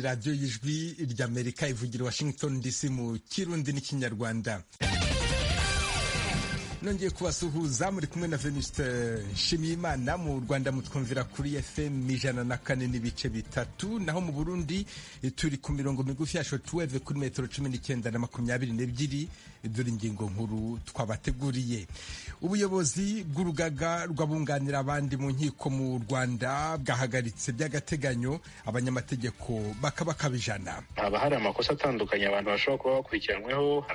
radiyo y'ijwi ry'amerika ivugira washington dc mu kirundi n'ikinyarwanda nongeye kubasuhuza muri kumwe na venuste nshimiyimana mu rwanda mutwumvira kuri fm ijana na kane n'ibice bitatu naho mu burundi turi ku mirongo migufi ya shotweve kuri metero cumi n'icyenda na makumyabiri n'ebyiri dore ingingo nkuru twabateguriye ubuyobozi bw'urugaga rw'abunganira abandi mu nkiko mu rwanda bwahagaritse by'agateganyo abanyamategeko bakabakaba ijana haba hari amakosa atandukanye abantu bashobora kuba bakurikiranweho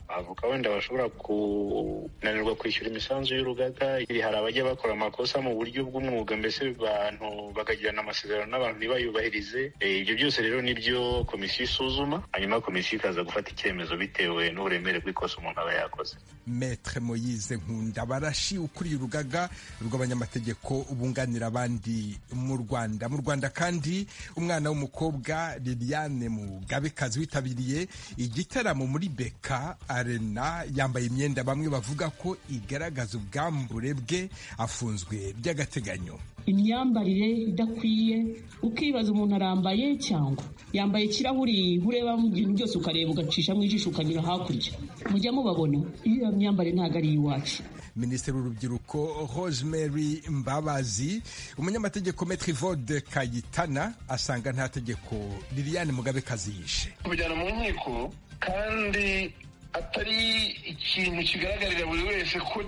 abavoka wenda bashobora ku kunanirwa kwishyura imisanzu y'urugaga hari abajya bakora amakosa mu buryo bw'umwuga mbese abantu bakagirana amasezerano n'abantu ntibayubahirize ibyo byose rero nibyo komisiyo isuzuma hanyuma komisiyo ikaza gufata icyemezo bitewe n'uburemere bw'ikosa umuntu aba yakoze metre moyize nkunda barashi ukuriye urugaga rw'abanyamategeko bunganira abandi mu rwanda mu rwanda kandi umwana w'umukobwa liliane mugabekazi witabiriye igitaramo muri beka arena yambaye imyenda bamwe bavuga ko igaragaza ubwambure bwe afunzwe by'agateganyo imyambarire idakwiye ukibaza umuntu arambaye cyangwa yambaye ikirahuri urebamo ibintu byose ukareba ugacishamo ijisho ukanyura hakurya mujya mubabona iyo myambarire ntabwo ari iwacu minisitiri w'urubyiruko rosemary mbabazi umunyamategeko metri vode kayitana asanga nta tegeko liliane mugabekazi yishe kujyana mu nkiko kandi atari ikintu kigaragarira buri wese ko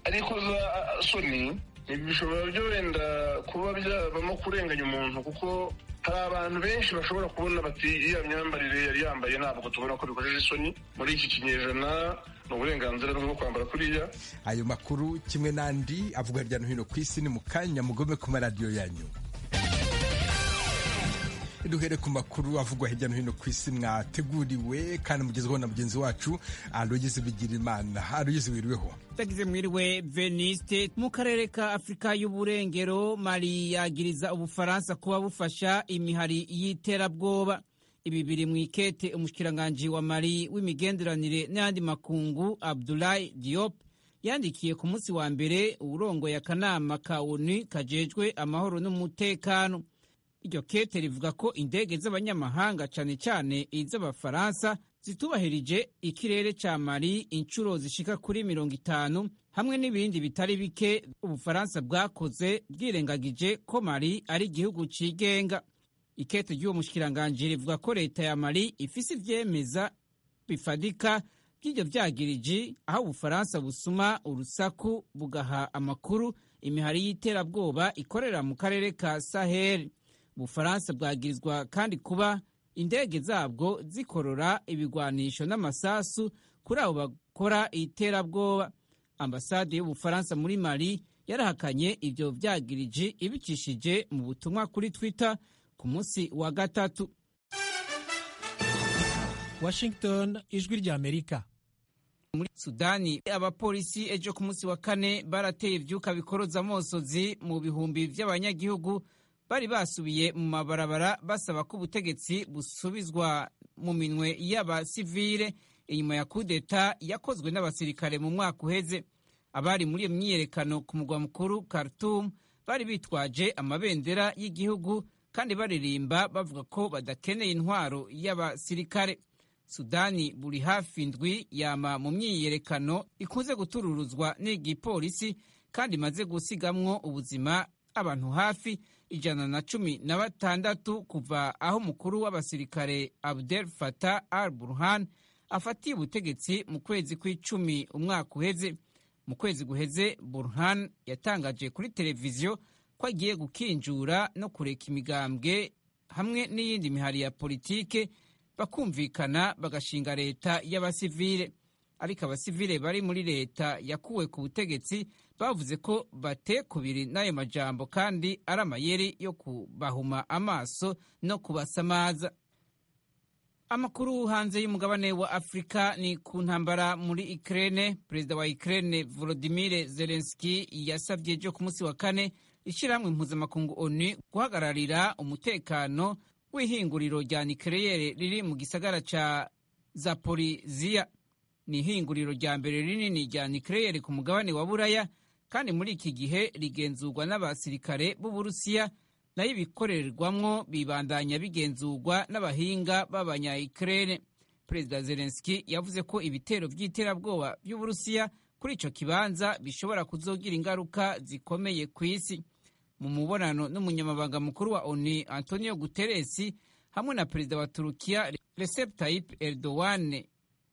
ari ikoza soni bishobora byo wenda kuba byabamo kurenganya umuntu kuko hari abantu benshi bashobora kubona bati iriya myambarire yari yambaye ntabwo tubona ko bikojeje isoni muri iki kinyejana ni uburenganzira bwo kwambara kuriya ayo makuru kimwe n'andi avuga hirya no hino ku isi ni mu kanya mugome ku maradiyo yanyu duhere ku makuru avugwa hirya no hino ku isi mwateguriwe kandi mugezweho na mugenzi wacu aroyizi bigirimana aroyizi wiriweho tagize mwiriwe veniste mu karere ka afurika y'uburengero mari yagiriza ubufaransa kuba bufasha imihari y'iterabwoba ibi biri mu ikete umushikiranganji wa mari w'imigenderanire n'ayandi makungu abdulayi diop yandikiye ku munsi wa mbere urongoye akanama ka onu kajejwe amahoro n'umutekano iryo kete rivuga ko indege z'abanyamahanga cyane cyane iz'abafaransa zitubahirije ikirere cya mari inshuro zishika kuri mirongo itanu hamwe n'ibindi bitari bike ubufaransa bwakoze bwirengagije ko mari ari igihugu cyigenga ikete ry'uwo mushikiranganji rivuga ko leta ya mari ifise ivyemeza bifadika by'ibyo byagiriji aho ubufaransa busuma urusaku bugaha amakuru imihari y'iterabwoba ikorera mu karere ka saheli ubufaransa bwagirizwa kandi kuba indege zabwo zikorora ibigwanisho n'amasasu kuri abo bakora iterabwoba ambasade y'ubufaransa muri mali yarahakanye ibyo byagiriji ibicishije mu butumwa kuri twitter ku munsi wa gatatu washington ijwi rya amerika muri sudani abapolisi ejo ku munsi wa kane barateye ivyuka bikoroza amosozi mu bihumbi vy'abanyagihugu bari basubiye mu mabarabara basaba ko ubutegetsi busubizwa mu minwe y'abasivile inyuma ya kudeta yakozwe n'abasirikare mu mwaka uheze abari muri iyo myiyerekano ku mugwa mukuru Khartoum bari bitwaje amabendera y'igihugu kandi baririmba bavuga ko badakeneye intwaro y'abasirikare sudani buri hafi ndwi yama mu myiyerekano ikunze gutururuzwa n'igipolisi kandi imaze gusigamwo ubuzima abantu hafi ijana na cumi na batandatu kuva aho umukuru w'abasirikare Abdel Fattah al Burhan afatiye ubutegetsi mu kwezi kw'icumi umwaka uheze mu kwezi guheze Burhan yatangaje kuri televiziyo ko agiye gukinjura no kureka imigambwe hamwe n'iyindi mihari ya politike bakumvikana bagashinga leta y'abasivile ariko abasivile bari muri leta yakuwe ku butegetsi bavuze ko batekubiri n'ayo majambo kandi ari amayeri yo kubahuma amaso no kubasamaza amakuru hanze y'umugabane wa afurika ni ku ntambara muri ikirere perezida wa ikirere volodimire zelenski yasabye ejo ku munsi wa kane ishyirahamwe mpuzamakungu onu guhagararira umutekano w'ihinguriro rya nikereyere riri mu gisagara cya zaporiziya ni ihinguriro rya mbere rinini rya nikereyeri ku mugabane wa buraya kandi muri iki gihe rigenzurwa n'abasirikare b'uburusiya nayo ibikorerwamwo bibandanya bigenzurwa n'abahinga b'abanyayikirere perezida zelenski yavuze ko ibitero by'iterabwoba by'uburusiya kuri ico kibanza bishobora kuzogira ingaruka zikomeye ku isi mu mubonano n'umunyamabanga mukuru wa oni antonio guterres hamwe na perezida wa turukiya recep tayyip erdogan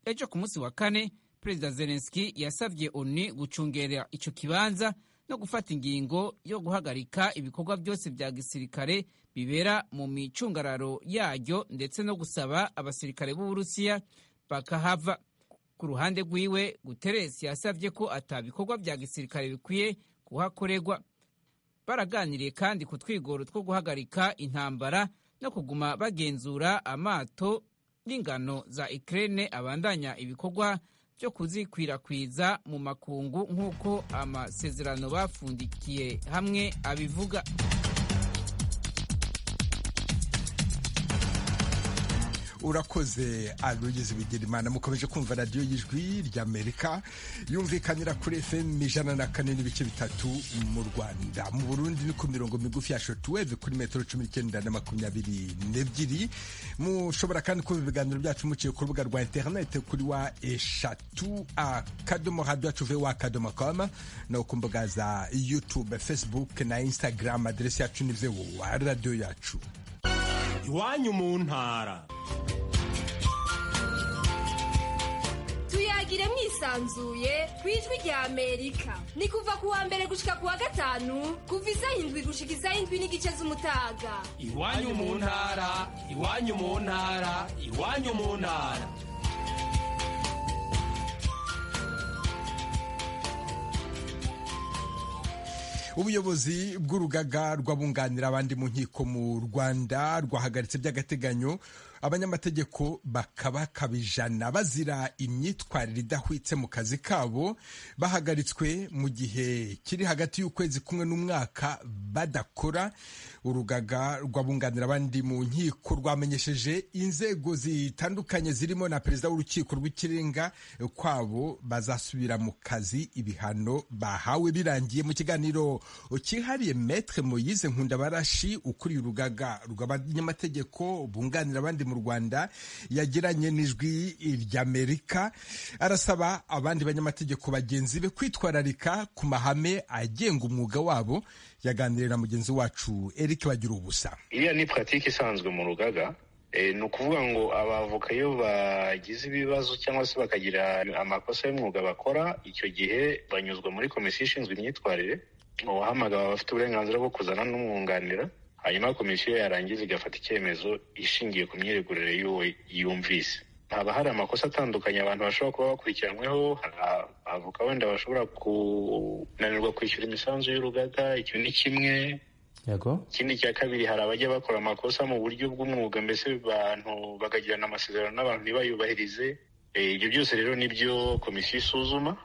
ejo ku munsi wa kane perezida zelenski yasabye oni gucungera ico kibanza no gufata ingingo yo guhagarika ibikorwa byose bya gisirikare bibera mu micungararo yaryo ndetse no gusaba abasirikare b'uburusiya bakahava ku ruhande rwiwe guteresi yasabye ko atabikorwa bya gisirikare bikwiye kuhakorerwa baraganiriye kandi ku twigoro two guhagarika intambara no kuguma bagenzura amato n'ingano za ikirere abandanya ibikorwa byo kuzikwirakwiza mu makungu nk'uko amasezerano bafundikiye hamwe abivuga urakoze arugize bigirimana mukomeje kumva radiyo y'ijwi ry'amerika yumvikanira kuri fm ijana na kane n'ibice bitatu mu rwanda mu burundi ni ku mirongo migufi ya shotweve kuri metero cumi n'icyenda na makumyabiri n'ebyiri mushobora kandi kumva ibiganiro byacu muciye ku rubuga rwa interinete kuri wa eshatu akadomo radiyo acuve wa akadomo koma no ku mbuga za youtube facebook na instagram aderesi yacu ni vowa radiyo yacu iwanyu mu ntara tuyagire mwisanzuye ku ijwi rya amerika ni kuva ku wa mbere gushika ku wa gatanu kuva isaha indwi gushika isaha indwi n'igice z'umutaga iwanyu mu ntara iwanyu mu ntara iwanyu mu ntara ubuyobozi bw'urugaga rw'abunganira abandi mu nkiko mu rwanda rwahagaritse by'agateganyo abanyamategeko bakabakabijana bazira imyitwarire idahwitse mu kazi kabo bahagaritswe mu gihe kiri hagati y'ukwezi kumwe n'umwaka badakora urugaga rw'abunganira abandi mu nkiko rwamenyesheje inzego zitandukanye zirimo na perezida w'urukiko rw'ikirenga kwabo bazasubira mu kazi ibihano bahawe birangiye mu kiganiro kihariye metre moyize nkundabarashi ukuriye urugaga rw'abanyamategeko bunganira abandi mu rwanda yagiranye n'ijwi ry'amerika arasaba abandi banyamategeko bagenzi be kwitwararika ku mahame agenga umwuga wabo yaganiriye na mugenzi wacu eric bagira ubusa iriya ni puratike isanzwe mu rugaga ni ukuvuga ngo abavoka iyo bagize ibibazo cyangwa se bakagira amakosa y'umwuga bakora icyo gihe banyuzwa muri komisiyo ishinzwe imyitwarire uwahamagara aba afite uburenganzira bwo kuzana n'umwunganira hanyuma komisiyo yarangiza igafata icyemezo ishingiye ku myiregurire y'uwo yumvise haba hari amakosa atandukanye abantu bashobora kuba bakurikiranyweho hari abavoka wenda bashobora kunanirwa kwishyura imisanzu y'urugaga icyo ni kimwe ikindi cya kabiri hari abajya bakora amakosa mu buryo bw'umwuga mbese abantu bakagirana amasezerano n'abantu ntibayubahirize ibyo byose rero nibyo komisiyo isuzuma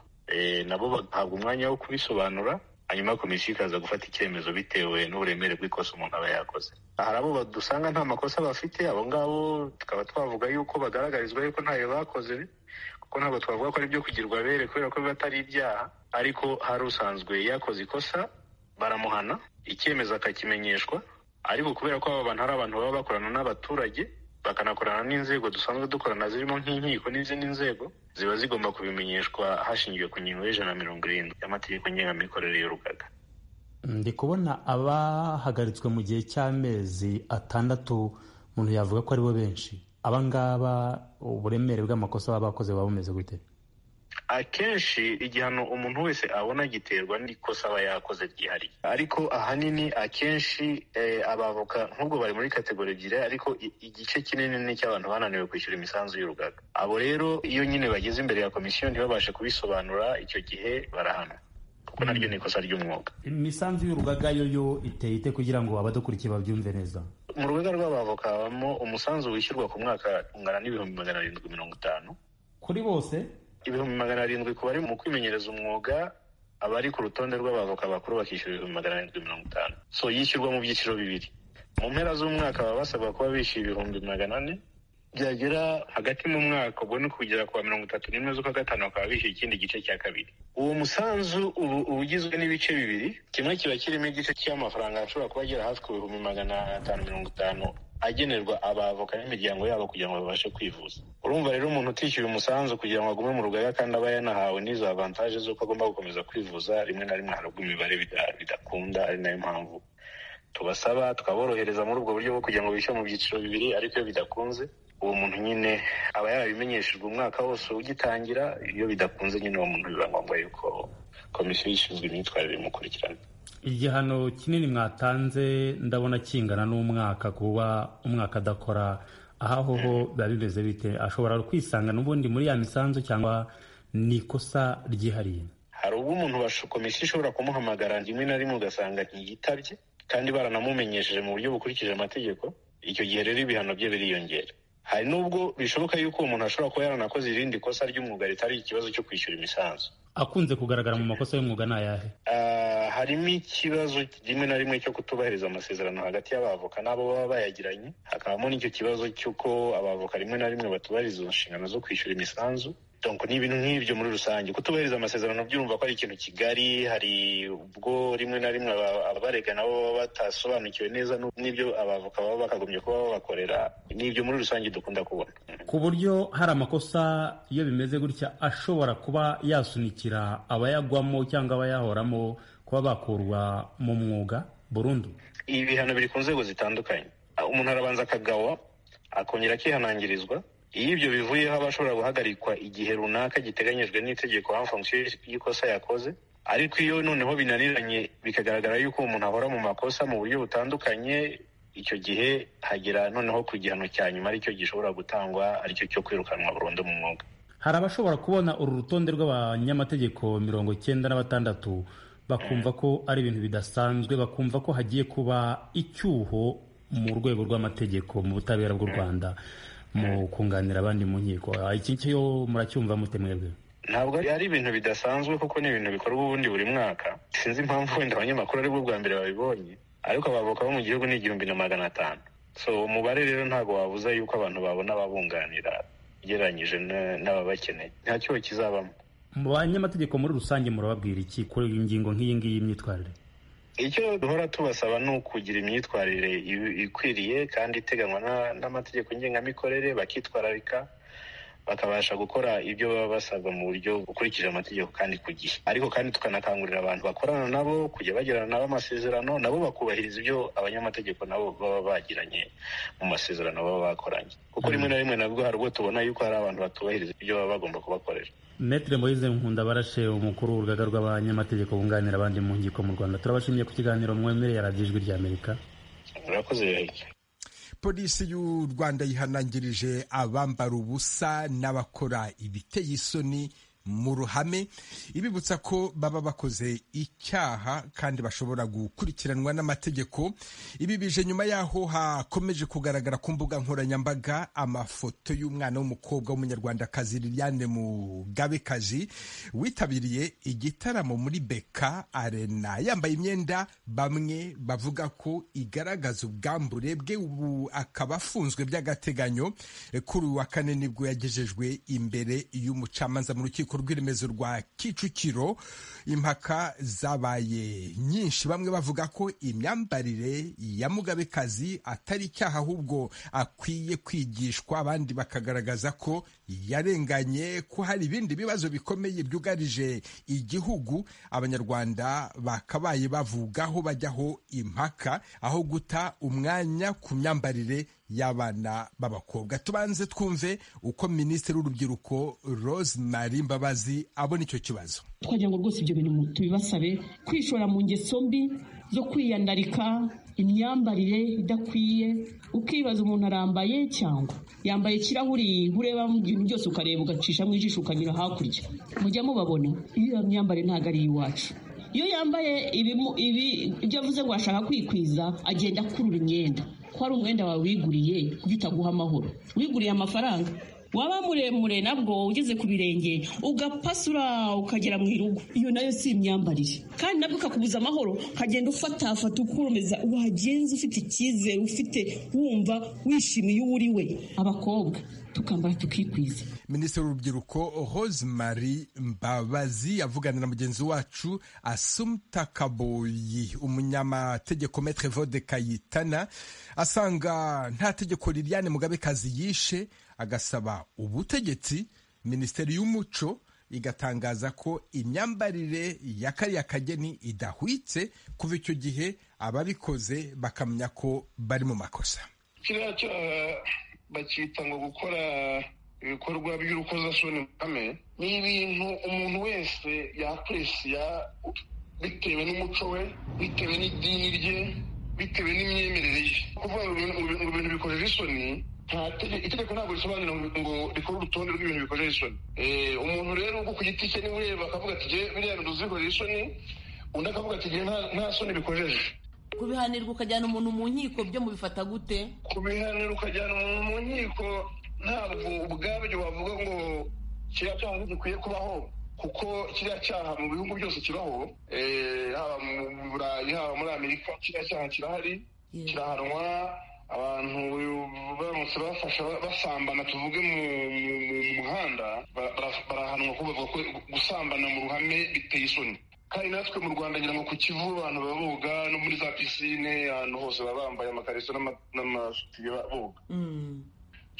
nabo bagahabwa umwanya wo kubisobanura hanyuma komisiyo ikaza gufata icyemezo bitewe n'uburemere bw'ikosa umuntu aba yakoze hari abo dusanga nta makosa bafite abo ngabo tukaba twavuga yuko bagaragarizwa yuko ntayo bakoze kuko ntabwo twavuga ko ari ibyo kugirwa abere kubera ko biba atari ibyaha ariko hari usanzwe yakoze ikosa baramuhana icyemezo akakimenyeshwa ariko kubera ko aba bantu ari abantu baba bakorana n'abaturage bakanakorana n'inzego dusanzwe dukorana zirimo nk'inkiko n'izindi nzego ziba zigomba kubimenyeshwa hashingiwe ku ngingo y'ijana na mirongo irindwi y'amategeko ngengamikorere y'urugaga ndi kubona abahagaritswe mu gihe cy'amezi atandatu umuntu yavuga ko aribo benshi abangaba uburemere bw'amakosa baba bakoze buba bumeze gute akenshi igihano umuntu wese abona giterwa n'ikosa aba yakoze ryihariye ariko ahanini akenshi abavoka nk'ubwo bari muri kategori ebyiri ariko igice kinini ni icy'abantu bananiwe kwishyura imisanzu y'urugaga abo rero iyo nyine bageze imbere ya komisiyo ntibabashe kubisobanura icyo gihe barahanwa kuko naryo ni ikosa ry'umwuga imisanzu y'urugaga yo yo iteye ite kugira ngo abadukurikiye babyumve neza mu rugaga rw'abavoka habamo umusanzu wishyurwa ku mwaka ungana n'ibihumbi magana arindwi mirongo itanu kuri bose ibihumbi magana arindwi ku bari mu kwimenyereza umwuga abari ku rutonde rw'abavoka bakuru bakishyura ibihumbi magana arindwi mirongo itanu so yishyurwa mu byiciro bibiri mu mpera z'umwaka baba basabwa kuba bishyuye ibihumbi magana ane byagera hagati mu mwaka ubwo ni kugera kuwa mirongo itatu n'imwe z'ukwa gatanu bakaba bishyuye ikindi gice cya kabiri uwo musanzu ubu uba ugizwe n'ibice bibiri kimwe kiba kirimo igice cy'amafaranga ashobora kuba agera hafi ku bihumbi magana atanu mirongo itanu agenerwa abavoka n'imiryango yabo kugira ngo babashe kwivuza urumva rero umuntu utishyuye umusanzu kugira ngo agume mu rugaga kandi aba yanahawe n'izo avantaje z'uko agomba gukomeza kwivuza rimwe na rimwe harabwa imibare bida- bidakunda ari nayo mpamvu tubasaba tukaborohereza muri ubwo buryo bwo kugira ngo bishyure mu byiciro bibiri ariko iyo bidakunze uwo muntu nyine aba yarabimenyeshejwe umwaka wose ugitangira iyo bidakunze nyine uwo muntu biba ngombwa yuko komisiyo ishinzwe imyitwarire imukurikirana igihano kinini mwatanze ndabona kingana n'umwaka kuba umwaka adakora aho aho ho biba bimeze bite ashobora kwisanga n'ubundi muri ya misanzu cyangwa ni ikosa ryihariye hari ubwo umuntu basho- komisiyo ishobora kumuhamagara rimwe na rimwe ugasanga ntiyitabye kandi baranamumenyesheje mu buryo bukurikije amategeko icyo gihe rero ibihano bye biriyongera hari n'ubwo bishoboka yuko uwo muntu ashobora kuba yaranakoze irindi kosa ry'umwuga ritari ikibazo cyo kwishyura imisanzu akunze kugaragara mu makosa y'umwuga ni ayahe Ah, harimo ikibazo rimwe na rimwe cyo kutubahiriza amasezerano hagati y'abavoka n'abo baba bayagiranye hakabamo n'icyo kibazo cy'uko abavoka rimwe na rimwe batubahiriza izo nshingano zo kwishyura imisanzu donc ni ibintu nk'ibyo muri rusange kutubahiriza amasezerano byumva ko ari ikintu kigari hari ubwo rimwe na rimwe aba- abarega nabo baba batasobanukiwe neza n'u- n'ibyo abavoka baba bakagombye kuba babakorera ni ibyo muri rusange dukunda kubona ku buryo hari amakosa iyo bimeze gutya ashobora kuba yasunikira abayagwamo cyangwa abayahoramo kuba bakurwa mu mwuga burundu ibihano biri ku nzego zitandukanye Ah, umuntu arabanza akagawa akongera akihanangirizwa iyo ibyo bivuyeho aba ashobora guhagarikwa igihe runaka giteganijwe n'itegeko en fonction y'ikosa yakoze ariko iyo noneho binaniranye bikagaragara yuko uwo muntu ahora mu makosa mu buryo butandukanye icyo gihe hagera noneho ku gihano cya nyuma aricyo gishobora gutangwa aricyo cyo kwirukanwa burundu mu mwuga hari abashobora kubona uru rutonde rw'abanyamategeko mirongo icyenda na batandatu bakumva ko ari ibintu bidasanzwe bakumva ko hagiye kuba icyuho mu rwego rw'amategeko mu butabera bw'u rwanda mu kunganira abandi mu nkiko Ah, iki cyo muracyumva mute mwebwe ntabwo ari ari ibintu bidasanzwe kuko ni ibintu bikorwa ubundi buri mwaka sinzi impamvu wenda abanyamakuru aribwo bwa mbere babibonye ariko abavoka bo mu gihugu ni igihumbi na magana atanu so umubare rero ntabwo wabuza yuko abantu babona ababunganira ugereranyije na- n'ababakeneye nta cyuho kizabamo mu banyamategeko muri rusange murababwira iki kuri iyi ngingo nk'iyi ngiyi y'imyitwarire icyo duhora tubasaba ni ukugira imyitwarire i- ikwiriye kandi iteganywa na- n'amategeko ngengamikorere bakitwararika bakabasha gukora ibyo baba basabwa mu buryo bukurikije amategeko kandi ku gihe ariko kandi tukanakangurira abantu bakorana nabo kujya bagirana nabo amasezerano nabo bakubahiriza ibyo abanyamategeko nabo baba bagiranye mu masezerano baba bakoranye kuko rimwe na rimwe nabwo hari ubwo tubona yuko hari abantu batubahiriza ibyo baba bagomba kubakorera Maître Moise Nkundabarashe umukuru w'urugaga rw'abanyamategeko bunganira abandi mu nkiko mu Rwanda turabashimiye ku kiganiro mwemereye radiyo ijwi rya Amerika murakoze polisi y'u rwanda yihanangirije abambara ubusa n'abakora ibiteye isoni mu ruhame ibibutsa ko baba bakoze icyaha kandi bashobora gukurikiranwa n'amategeko ibi bije nyuma y'aho hakomeje kugaragara ku mbuga nkoranyambaga amafoto y'umwana w'umukobwa w'umunyarwandakazi liliane mugabekazi witabiriye igitaramo muri beka arena yambaye imyenda bamwe bavuga ko igaragaza ubwambure bwe ubu akaba afunzwe by'agateganyo Eh, kuri uyu wa kane nibwo yagejejwe imbere y'umucamanza mu rukiko rw'iremezo rwa kicukiro impaka zabaye nyinshi bamwe bavuga ko imyambarire ya mugabekazi atari icyaha ahubwo akwiye kwigishwa abandi bakagaragaza ko yarenganye ko hari ibindi bibazo bikomeye byugarije igihugu abanyarwanda bakabaye bavugaho bajyaho impaka aho guta umwanya ku myambarire y'abana b'abakobwa tubanze twumve uko minisitiri w'urubyiruko rose marie mbabazi abona icyo kibazo twagira ngo rwose ibyo bintu tubibasabe kwishora mu ngeso mbi zo kwiyandarika imyambarire idakwiye ukibaza umuntu arambaye cyangwa yambaye ikirahuri ureba mu bintu byose ukareba ugacisha mu ijisho ukanyura hakurya mujya mubabona iyo myambarire ntabwo ari iwacu iyo yambaye ibimu- ibi ibyo avuze ngo ashaka kwikwiza agenda akurura imyenda ko ari umwenda wawe wiguriye kuko utaguha amahoro wiguriye amafaranga waba muremure nabwo ugeze ku birenge ugapasura ukagera mu irugu iyo nayo si imyambarire kandi nabwo ikakubuza amahoro ukagenda ufatafata ukuromeza wagenza ufite icyizere ufite wumva wishimiye uwo uri we abakobwa tukambara tukikwiza minisitiri w'urubyiruko rosemary mbabazi avugana na mugenzi wacu asumta kaboyi umunyamategeko metre vode kayitana asanga nta tegeko liliane mugabekazi yishe agasaba ubutegetsi minisiteri y'umuco igatangaza ko imyambarire ya kariya kageni idahwitse kuva icyo gihe ababikoze bakamenya ko bari mu makosa kiriya cyaha bakita ngo gukora ibikorwa by'urukozasoni ruhame ni ibintu umuntu wese yakuresiya bitewe n'umuco we bitewe n'idini rye bitewe n'imyemerere ye kuvuga ngo ibintu bikojeje isoni itegeko ntabwo risobanura ngo rikore urutonde rw'ibintu bikojeje isoni umuntu rero ubwo ku giti cye niba ureba akavuga ati biriya bintu bikorera isoni undi akavuga ati nta soni bikojeje kubihanirwa ukajyana umuntu mu nkiko byo mubifata gute kubihanirwa ukajyana umuntu mu nkiko ntabwo ubwabyo wavuga ngo kiriya cyaha gikwiye kubaho kuko kiriya cyaha mu bihugu byose kibaho haba mu burayi haba muri amerika kiriya cyaha kirahari kirahanwa abantu baramutse bafasha basambana tuvuge mu muhanda barahanwa kubavuga ko gusambana mu ruhame biteye isoni kandi natwe mu rwanda ngira ngo ku kivu abantu baboga no muri za pisine ahantu hose baba bambaye amakariso n'amasutiye boga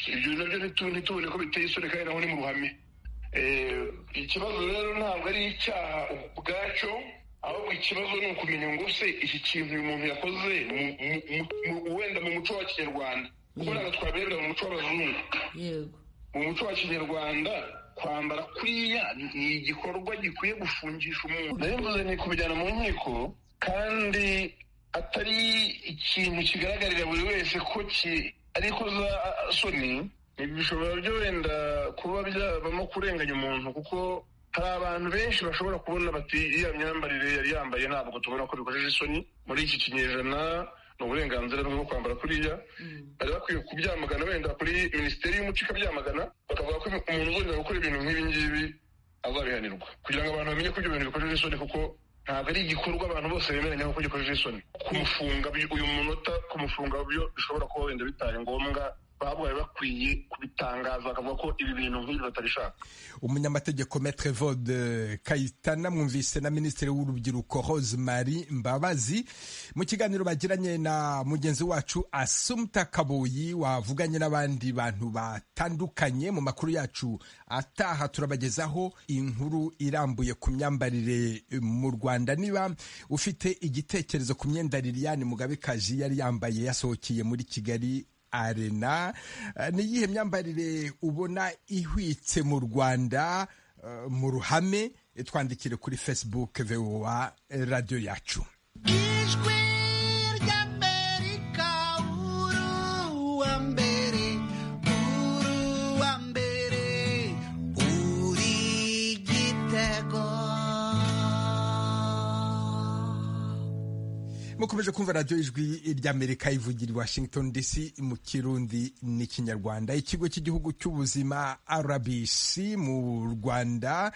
ibyo nabyo ntitubone ko biteye isoni kandi naho ni mu ruhame ikibazo rero ntabwo ari icyaha ubwacyo ahubwo ikibazo ni ukumenya ngo se iki kintu uyu muntu yakoze wenda mu muco wa kinyarwanda kuko ntabwo twaberebera mu muco w'abazungu mu muco wa kinyarwanda kwambara kuriya ni igikorwa gikwiye gufungisha umuntu ndabivuze ni kubijyana mu nkiko kandi atari ikintu kigaragarira buri wese ko ariko za soni bishobora byo wenda kuba byabamo kurenganya umuntu kuko hari abantu benshi bashobora kubona bati iriya myambarire yari yambaye ntabwo tubona ko bikojeje isoni muri iki kinyejana ni uburenganzira bwo kwambara kuriya bari bakwiye kubyamagana wenda kuri minisiteri y'umuco ikabyamagana bakavuga ko umuntu uzongera gukora ibintu nk'ibi ngibi azabihanirwa kugira ngo abantu bamenye ko ibyo bintu bikojeje isoni kuko ntabwo ari igikorwa abantu bose bemeranya ko gikojeje isoni kumufunga uyu munota kumufunga byo bishobora kuba wenda bitaye ngombwa babaye bakwiye kubitangaza bakavuga ko ibi bintu nk'ibi batabishaka umunyamategeko metre vode kayitana mwumvise na minisitiri w'urubyiruko rosemary mbabazi mu kiganiro bagiranye na mugenzi wacu asumta kabuyi wavuganye n'abandi bantu batandukanye mu makuru yacu ataha turabagezaho inkuru irambuye ku myambarire mu rwanda niba ufite igitekerezo ku myenda liliane mugabekazi yari yambaye yasohokeye muri kigali arena ni iyihe myambarire ubona ihwitse mu rwanda mu ruhame twandikire kuri facebook voa radiyo yacu ijwi ry'amerika uwa mbere uwa mbere uri igitego mukomeje kumva radiyo ijwi ry'amerika ivugira i washington dc mu kirundi n'ikinyarwanda ikigo cy'igihugu cy'ubuzima rbc mu rwanda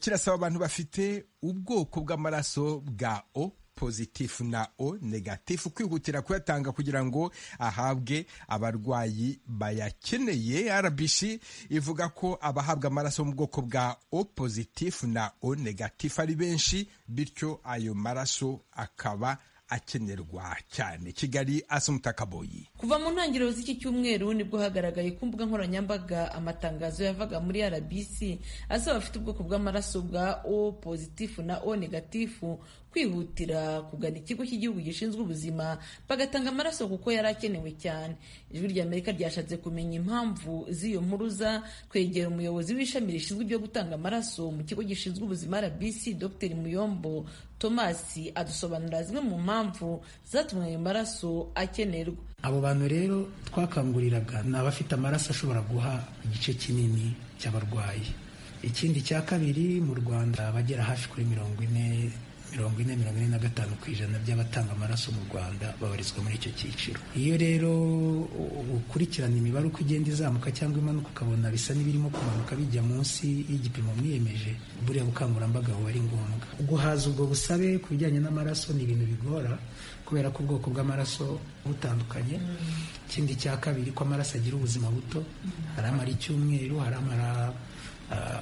kirasaba abantu bafite ubwoko bw'amaraso bwa o pozitifu na o negatifu kwihutira kuyatanga kugira ngo ahabwe abarwayi bayakeneye rbc ivuga ko abahabwa amaraso mu bwoko bwa o pozitifu na o negatifu ari benshi bityo ayo maraso akaba akenerwa cyane kigali asumuta kaboyi kuva mu ntangiriro z'iki cyumweru nibwo hagaragaye ku mbuga nkoranyambaga amatangazo yavaga muri rbc asaba abafite ubwoko bw'amaraso bwa o pozitifu na o negatifu kwihutira kugana ikigo cy'igihugu gishinzwe ubuzima bagatanga amaraso kuko yari akenewe cyane ijwi ry'amerika ryashatse kumenya impamvu z'iyo mpuruza kwegera umuyobozi w'ishami rishinzwe ibyo gutanga amaraso mu kigo gishinzwe ubuzima rbc dr muyombo thomas adusobanurira zimwe mu mpamvu zatumye ayo maraso akenerwa abo bantu rero twakanguriraga ni abafite amaraso ashobora guha igice kinini cy'abarwayi ikindi cya kabiri mu rwanda abagera hafi kuri mirongo ine mirongo ine mirongo ine na gatanu ku ijana by'abatanga amaraso mu rwanda babarizwa muri icyo cyiciro iyo rero ukurikirana imibare uko igenda izamuka cyangwa imanuka ukabona bisa n'ibirimo kumanuka bijya munsi y'igipimo mwiyemeje buriya bukangurambaga buba ari ngombwa guhaza ubwo busabe ku bijyanye n'amaraso ni ibintu bigora kubera ko ubwoko bw'amaraso butandukanye ikindi cya kabiri ko amaraso agira ubuzima buto hari amara icyumweru hari amara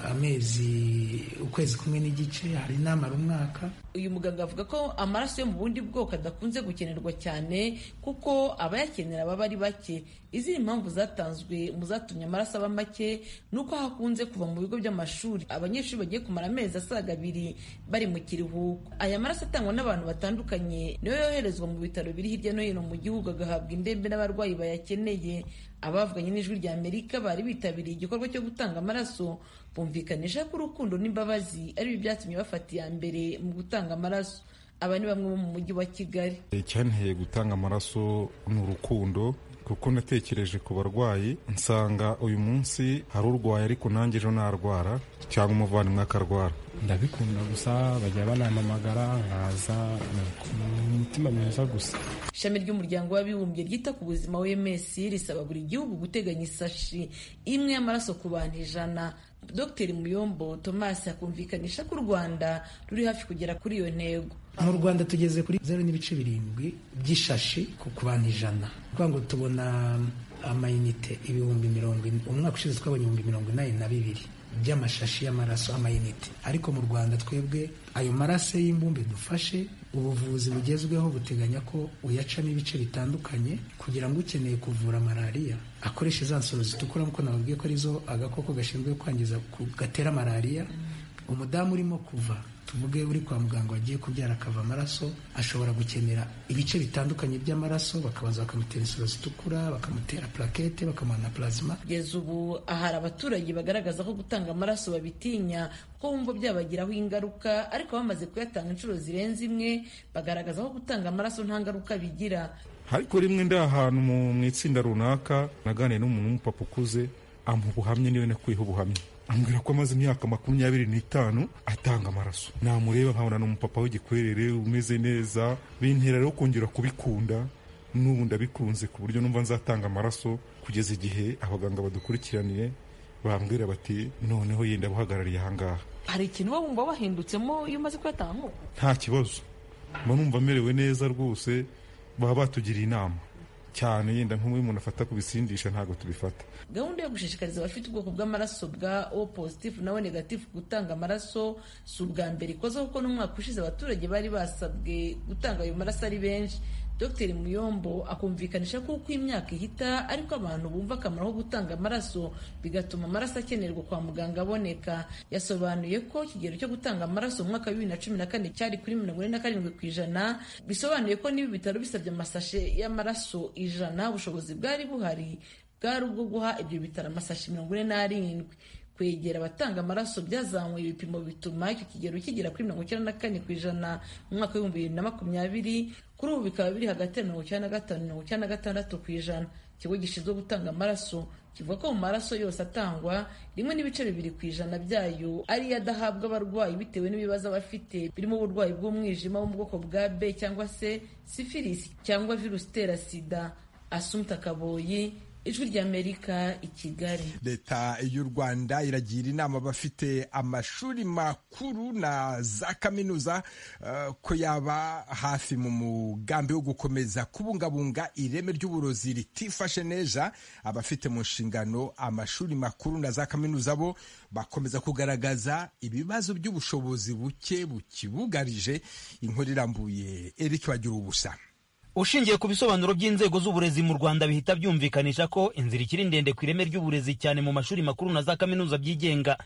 amezi ukwezi kumwe n'igice hari n'amara umwaka uyu muganga avuga ko amaraso yo mu bundi bwoko adakunze gukenerwa cyane kuko abayakenera baba ari bake izindi mpamvu zatanzwe mu zatumye amaraso aba make ni uko hakunze kuva mu bigo by'amashuri abanyeshuri bagiye kumara amezi asaga abiri bari mu kiruhuko aya maraso atangwa n'abantu batandukanye niyo yoherezwa mu bitaro biri hirya no hino mu gihugu agahabwa indembe n'abarwayi bayakeneye abavuganye n'ijwi rya amerika bari bitabiriye igikorwa cyo gutanga amaraso bumvikanisha ko urukundo n'imbabazi ari byo byatumye bafata iya mbere mu gutanga amaraso aba ni bamwe bo mu mujyi wa kigali icyanteye gutanga amaraso ni urukundo kuko natekereje ku barwayi nsanga uyu munsi hari urwaye ariko nanjye ejo narwara cyangwa umuvandimwe akarwara ndabikunda gusa bajya banampamagara nkaza umutima mwiza gusa ishami ry'umuryango w'abibumbye ryita ku buzima wms risaba buri gihugu guteganya isashi imwe y'amaraso ku bantu ijana dr muyombo thomas akumvikanisha ko u rwanda ruri hafi kugera kuri iyo ntego mu rwanda tugeze kuri zeru n'ibice birindwi by'ishashi ku bantu ijana kuvuga ngo tubona amayinite ibihumbi mirongo ine umwaka ushize twabonye ibihumbi mirongo inani na bibiri by'amashashi y'amaraso amayinite ariko mu rwanda twebwe ayo maraso y'imbumbe dufashe ubuvuzi bugezweho buteganya ko uyacamo ibice bitandukanye kugira ngo ukeneye kuvura malariya akoresha za nsoro zitukura nk'uko nababwiye ko arizo agakoko gashinzwe kwangiza gatera malariya umudamu urimo kuva tuvuge uri kwa muganga wagiye kubyara akava amaraso ashobora gukenera ibice bitandukanye by'amaraso bakabanza bakamutera insoro zitukura bakamutera plakete bakamuha na plasma kugeza ubu ahari abaturage bagaragaza ko gutanga amaraso babitinya kuko bumva byabagiraho ingaruka ariko bamaze kuyatanga inshuro zirenze imwe bagaragaza ko gutanga amaraso nta ngaruka bigira ariko rimwe ndi ahantu mu itsinda runaka naganiriye n'umuntu w'umupapa ukuze amuha ubuhamya niwe nakwiha ubuhamya ambwira ko amaze imyaka makumyabiri n'itanu atanga amaraso namureba nkabona ni umupapa w'igikwerere umeze neza bintera rero kongera kubikunda n'ubu ndabikunze ku buryo numva nzatanga amaraso kugeza igihe abaganga badukurikiraniye bambwira bati noneho yenda abuhagarariye ahangaha hari ikintu uba wumva wahindutsemo iyo umaze kuyatanga nta kibazo mba numva amerewe neza rwose baba batugiriye inama cyane yenda nk'ubu umuntu afata ku bisindisha ntabwo tubifata gahunda yo gushishikariza abafite ubwoko bw'amaraso bwa o positifu na o negatifu gutanga amaraso si ubwa mbere ikoze kuko n'umwaka ushize abaturage bari basabwe gutanga ayo maraso ari benshi dr muyombo akumvikanisha ko uko imyaka ihita ariko abantu bumva akamaro ko gutanga amaraso bigatuma amaraso akenerwa kwa muganga aboneka yasobanuye ko ikigero cyo gutanga amaraso mu mwaka wa bibiri na cumi na kane cyari kuri mirongo ine na karindwi ku ijana bisobanuye ko niba ibitaro bisabye amasashe y'amaraso ijana ubushobozi bwari buhari bwari ubwo guha ibyo bitaro amasashi mirongo ine n'arindwi kwegera abatanga amaraso byazamuye ibipimo bituma icyo kigero kigera kuri mirongo icyenda na kane ku ijana mu mwaka w'ibihumbi bibiri na makumyabiri kuri ubu bikaba biri hagati ya mirongo icyenda na gatanu mirongo icyenda na gatandatu ku ijana ikigo gishinzwe gutanga amaraso kivuga ko mu maraso yose atangwa rimwe n'ibice bibiri ku ijana byayo ariyo adahabwa abarwayi bitewe n'ibibazo bafite birimo uburwayi bw'umwijima wo mu bwoko bwa b cyangwa se sifilisi cyangwa virusi itera sida asumta kaboyi ijwi ry'amerika i kigali leta y'u rwanda iragira inama abafite amashuri makuru na za kaminuza uh, ko yaba hafi mu mugambi wo gukomeza kubungabunga ireme ry'uburozi ritifashe neza abafite mu nshingano amashuri makuru na za kaminuza bo bakomeza kugaragaza ibibazo by'ubushobozi buke bukibugarije inkuru irambuye eric bagira ubusa ushingiye ku bisobanuro by'inzego z'uburezi mu rwanda bihita byumvikanisha ko inzira ikiri ndende ku ireme ry'uburezi cyane mu mashuri makuru na za kaminuza byigenga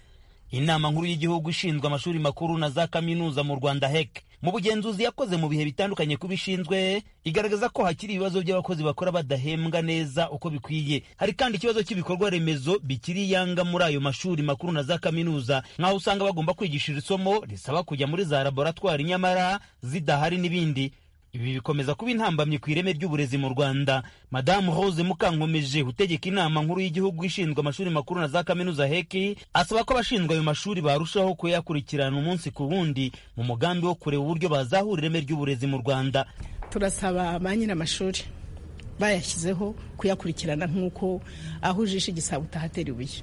inama nkuru y'igihugu ishinzwe amashuri makuru na za kaminuza mu rwanda hec mu bugenzuzi yakoze mu bihe bitandukanye ku bishinzwe igaragaza ko hakiri ibibazo by'abakozi bakora badahembwa neza uko bikwiye hari kandi ikibazo cy'ibikorwa remezo bikiri yanga muri ayo mashuri makuru na za kaminuza nk'aho usanga bagomba kwigishira isomo risaba kujya muri za laboratwari nyamara zidahari n'ibindi ibi bikomeza kuba intambamyi ku ireme ry'uburezi mu rwanda madamu rose mukankomeje utegeka inama nkuru y'igihugu ishinzwe amashuri makuru na za kaminuza heki asaba ko abashinzwe ayo mashuri barushaho kuyakurikirana umunsi ku wundi mu mugambi wo kureba uburyo bazahura ireme ry'uburezi mu rwanda turasaba ba nyir'amashuri bayashyizeho kuyakurikirana nk'uko aho ujishe igisabo utahatera ibuye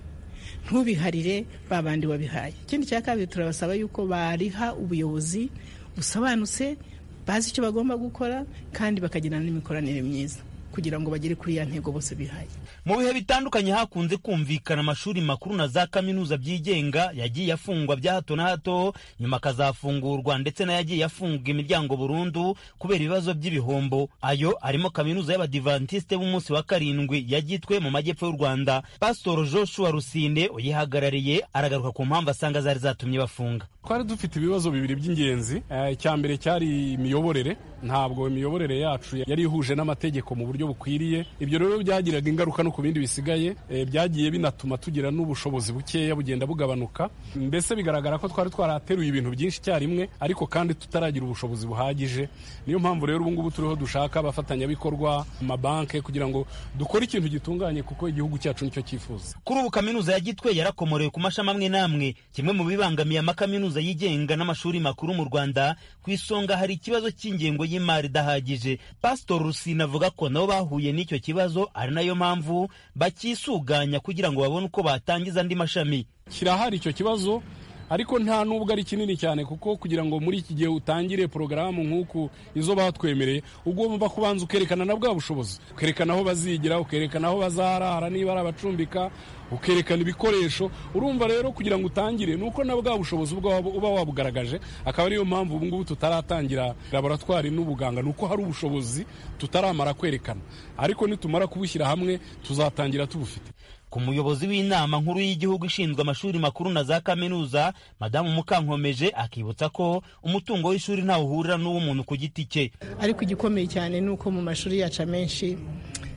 ntubiharire babandi wabihaye ikindi cya kabiri turabasaba yuko bariha ubuyobozi busobanutse bazi icyo bagomba gukora kandi bakagirana n'imikoranire myiza kugira ngo bagere kuri ya ntego bose bihaye mu bihe bitandukanye hakunze kumvikana amashuri makuru na za kaminuza byigenga yagiye afungwa bya hato na hato nyuma akazafungurwa ndetse n'ayagiye afunga imiryango burundu kubera ibibazo by'ibihombo ayo arimo kaminuza y'abadivantisite b'umunsi wa karindwi yagitwe mu majyepfo y'u rwanda pasitoro joshua rusine uyihagarariye aragaruka ku mpamvu asanga zari zatumye bafunga twari dufite ibibazo bibiri by'ingenzi icya mbere cyari imiyoborere ntabwo imiyoborere yacu yari ihuje n'amategeko mu buryo bukwiriye ibyo rero byagiraga ingaruka no ku bindi bisigaye byagiye binatuma tugira n'ubushobozi bukeya bugenda bugabanuka mbese bigaragara ko twari twarateruye ibintu byinshi icyarimwe ariko kandi tutaragira ubushobozi buhagije niyo mpamvu rero ubungubu turiho dushaka abafatanyabikorwa amabanki kugira ngo dukore ikintu gitunganye kuko igihugu cyacu nicyo cyifuza kuri ubu kaminuza ya gitwe yarakomorewe ku mashami amwe n'amwe kimwe mu bibangamiye amakaminuza yigenga n'amashuri makuru mu rwanda ku isonga hari ikibazo cy'ingengo y'imari idahagije pasitori rusine avuga ko nabo bahuye n'icyo kibazo ari nayo mpamvu bakisuganya kugira ngo babone uko batangiza andi mashami kirahari icyo kibazo ariko nta nubwo ari kinini cyane kuko kugira ngo muri iki gihe utangire porogaramu nk'uku izo batwemereye ubwo wumva kubanza ukerekana na bwa bushobozi ukerekana aho bazigira ukerekana aho bazarara niba ari abacumbika ukerekana ibikoresho urumva rero kugira ngo utangire ni uko na bwa bushobozi uba wabugaragaje akaba ariyo mpamvu ubungubu tutaratangira laboratwari n'ubuganga ni uko hari ubushobozi tutaramara kwerekana ariko nitumara kubushyira hamwe tuzatangira tubufite ku muyobozi w'inama nkuru y'igihugu ishinzwe amashuri makuru na za kaminuza madamu mukankomeje akibutsa ko umutungo w'ishuri ntawe uhurira n'uw'umuntu ku giti cye ariko igikomeye cyane ni uko mu mashuri yacu amenshi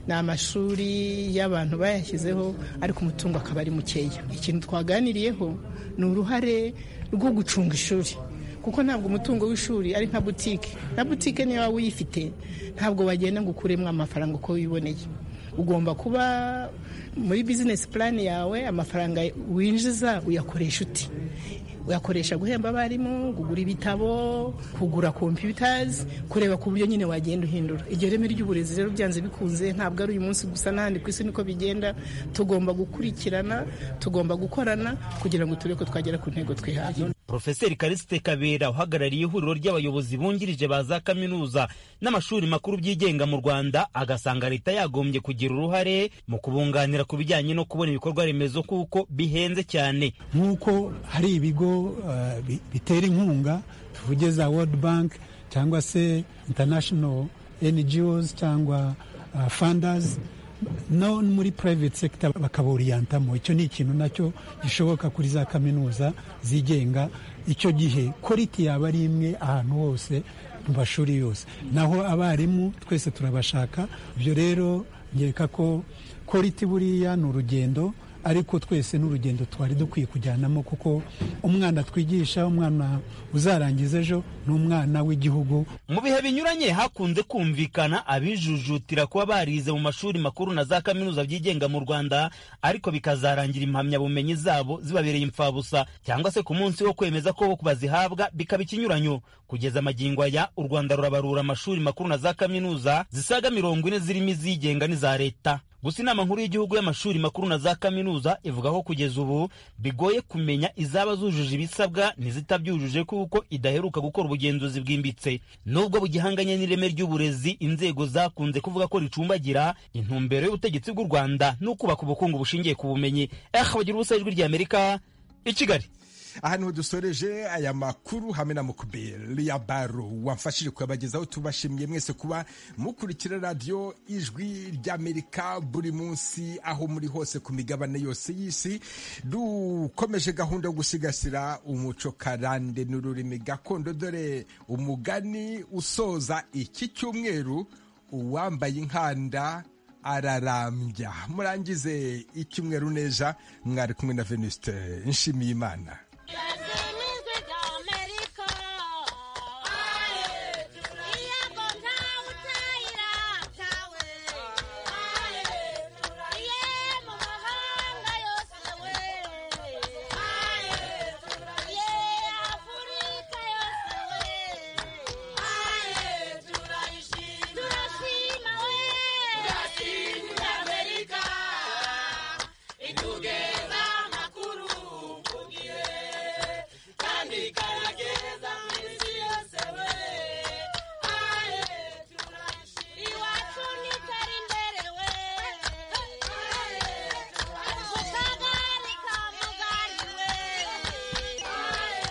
ni amashuri y'abantu bayashyizeho ariko umutungo akaba ari mukeya ikintu twaganiriyeho ni uruhare rwo gucunga ishuri kuko ntabwo umutungo w'ishuri ari nka butike na butike niyo waba uyifite ntabwo wagenda ngo ukuremo amafaranga uko wiboneye ugomba kuba muri bizinesi purani yawe amafaranga winjiza uyakoresha uti uyakoresha guhemba abarimu kugura ibitabo kugura kompiyutazi kureba ku buryo nyine wagenda uhindura iryo reme ry'uburezi rero byanze bikunze ntabwo ari uyu munsi gusa n'ahandi ku isi niko bigenda tugomba gukurikirana tugomba gukorana kugira ngo turebe ko twagera ku ntego twihaye Profeseri Karisite Kabera uhagarariye ihuriro ry'abayobozi bungirije ba za kaminuza n'amashuri makuru byigenga mu Rwanda agasanga leta yagombye kugira uruhare mu kubunganira ku bijyanye no kubona ibikorwa remezo kuko bihenze cyane nk'uko hari ibigo bitera inkunga tuvuge za World Bank cyangwa se International NGOs cyangwa funders no muri private sector bakaburiyantamo icyo ni ikintu nacyo gishoboka kuri za kaminuza zigenga icyo gihe koriti yaba ari imwe ahantu hose mu mashuri yose naho abarimu twese turabashaka ibyo rero ngereka ko koriti buriya ni urugendo ariko twese n'urugendo twari dukwiye kujyanamo kuko umwana twigisha umwana uzarangiza ejo ni umwana w'igihugu mu bihe binyuranye hakunze kumvikana abijujutira kuba barize mu mashuri makuru na za kaminuza byigenga mu rwanda ariko bikazarangira impamyabumenyi zabo zibabereye imfabusa cyangwa se ku munsi wo kwemeza ko bazihabwa bikaba ikinyuranyo kugeza amagingo aya u rwanda rurabarura amashuri makuru na za kaminuza zisaga mirongo ine zirimo izigenga n'iza leta gusa inama nkuru y'igihugu y'amashuri makuru na za kaminuza ivuga ko kugeza ubu bigoye kumenya izaba zujuje ibisabwa n'izitabyujuje kuko idaheruka gukora ubugenzuzi bwimbitse nubwo bugihanganye n'ireme ry'uburezi inzego zakunze kuvuga ko ricumbagira intumbero y'ubutegetsi bw'u rwanda ni ukubaka ubukungu bushingiye ku bumenyi eh bagira ubusa ijwi ry'amerika i kigali ahantu dusoreje aya makuru hamwe na mukubeli ya baro wamfashije kuyabagezaho tubashimiye mwese kuba mukurikira radiyo ijwi ry'amerika buri munsi aho muri hose ku migabane yose y'isi dukomeje gahunda yo gusigasira umuco karande n'ururimi gakondo dore umugani usoza iki cyumweru uwambaye inkanda ararambya murangize icyumweru neza mwari kumwe na venuste nshimiyimana